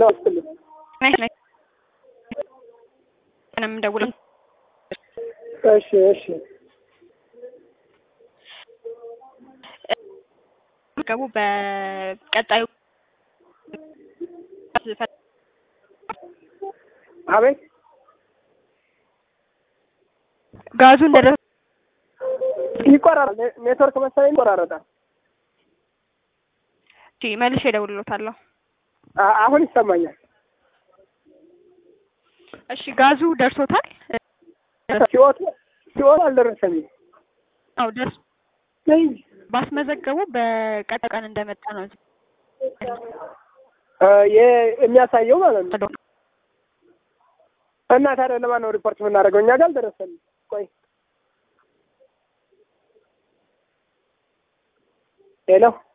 ስትልኝ ምንም ደውለው እሺ እሺ ገቡ በቀጣዩ አቤት ጋዙ እንደደረሰ ይቆራራል። ኔትወርክ መሰለኝ ይቆራረጣል። መልሼ እደውልልዎታለሁ። አ- አሁን ይሰማኛል። እሺ ጋዙ ደርሶታል? ሲወጡ ሲወጡ አልደረሰኝም። አዎ ደርሶ ባስመዘገቡ በቀጣይ ቀን እንደመጣ ነው እ የ- የሚያሳየው ማለት ነው። እና ታዲያ ለማን ነው ሪፖርት የምናደርገው? እኛ ጋር አልደረሰንም። ቆይ ሄሎ